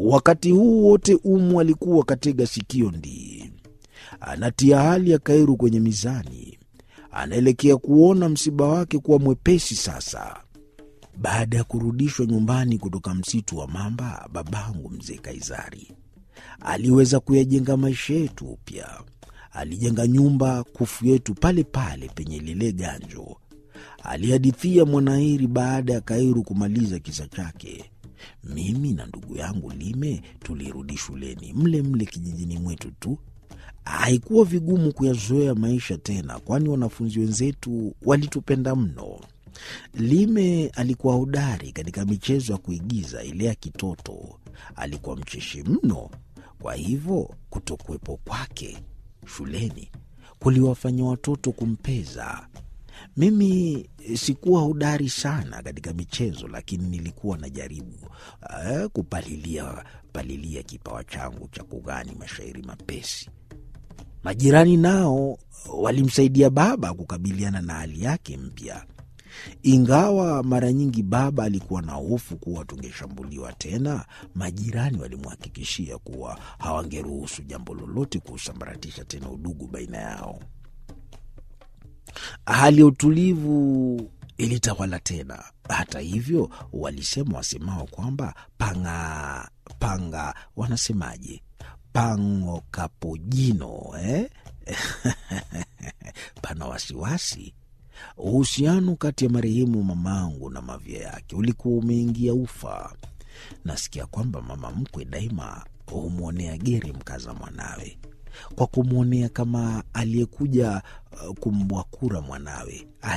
Wakati huu wote Umu alikuwa katega sikio ndii, anatia hali ya Kairu kwenye mizani, anaelekea kuona msiba wake kuwa mwepesi sasa. Baada ya kurudishwa nyumbani kutoka msitu wa mamba, babangu mzee Kaizari aliweza kuyajenga maisha yetu upya. Alijenga nyumba kufu yetu pale pale penye lile ganjo, alihadithia Mwanairi baada ya Kairu kumaliza kisa chake. Mimi na ndugu yangu Lime tulirudi shuleni mle mle kijijini mwetu tu. Haikuwa vigumu kuyazoea maisha tena, kwani wanafunzi wenzetu walitupenda mno. Lime alikuwa hodari katika michezo ya kuigiza ile ya kitoto. Alikuwa mcheshi mno, kwa hivyo kutokuwepo kwake shuleni kuliwafanya watoto kumpeza. Mimi sikuwa hodari sana katika michezo, lakini nilikuwa najaribu uh, kupalilia palilia kipawa changu cha kughani mashairi mapesi. Majirani nao walimsaidia baba kukabiliana na hali yake mpya, ingawa mara nyingi baba alikuwa na hofu kuwa tungeshambuliwa tena. Majirani walimhakikishia kuwa hawangeruhusu jambo lolote kusambaratisha tena udugu baina yao. Hali ya utulivu ilitawala tena. Hata hivyo, walisema wasemao kwamba panga panga, wanasemaje, pango kapojino eh? pana wasiwasi. Uhusiano kati ya marehemu mamangu na mavya yake ulikuwa umeingia ufa. Nasikia kwamba mama mkwe daima humwonea geri mkaza mwanawe kwa kumwonea kama aliyekuja uh, kumbwakura mwanawe.